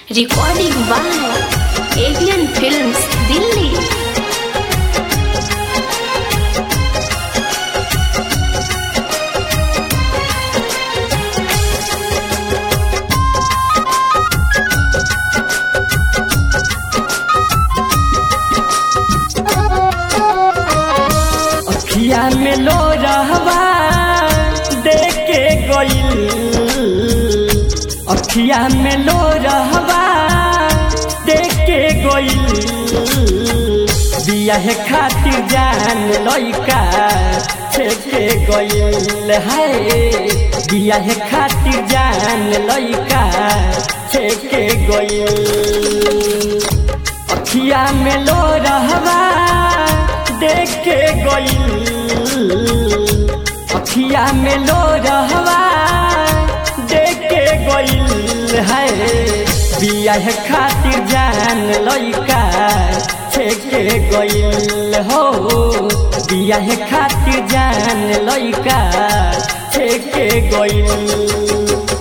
Recording by Avian Films, Delhi. अखिया में लो रहवा देख के गइल अखिया में लो रहवा देख के गइल बियाह खातिर जान लइका छेके गइल है बियाह खातिर जान लइका छेके गइल अखिया में लो रहवा देख के गइल अखिया में लो रहवा देख के गइल है बियाह खातिर जान लइका छेके गइल हो बियाह खातिर जान लइका छेके गइल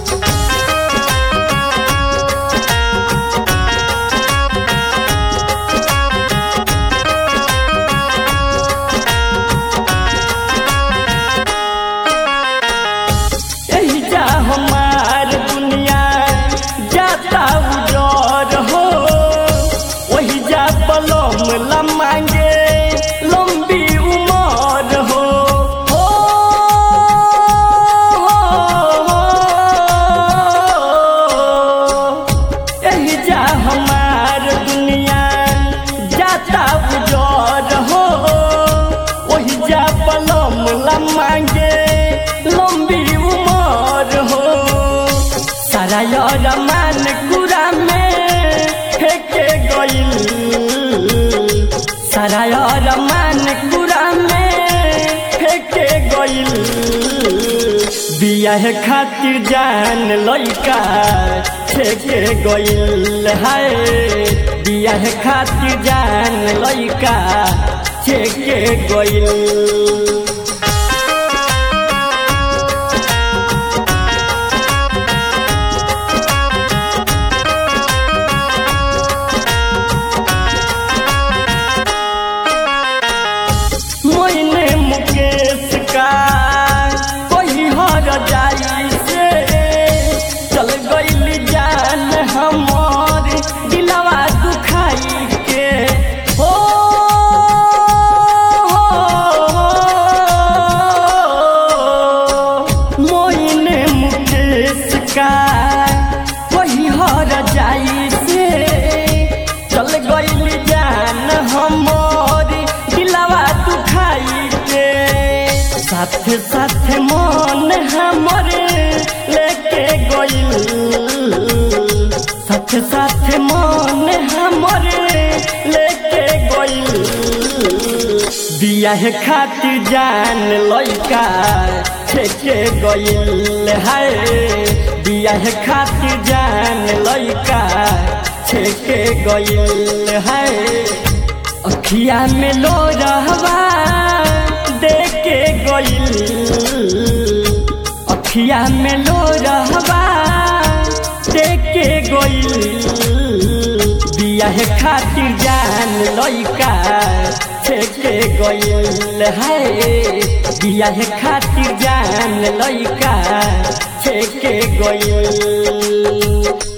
यही जा हमार दुनिया जाता उजर हो वही जा पलम लमांगे लंबी उमर हो हो, यही जा हमार दुनिया जाता उजर हो वही जा पलम लमांगे लंबी उमर हो सारा यार मान कुरा में फेंके गइल सारा यार मान कुरा में फेंके गइल बियाह खातिर जान लइका फेंके गइल है बियाह खातिर जान लइका फेंके गइल मोइने मुकेश का कोई हर जाई से चल गइल जान हमर दिलवा दुखाई के हो मोइने मुकेश का कोई हर जाई से चल गइल जान हमर दिलवा दुखाई के साथे साथे मन हमरे लेके गइल साथे साथे मन हमरे लेके गइल बियाह खातिर जान लइका छेके गइल है बियाह खातिर जान लइका छेके गइल है अखिया में लो रहवा देख के गइल अखिया में लो रहवा देख के गइल बियाह खातिर जान लइका छेके गइल है बियाह खातिर जान लइका छेके गइल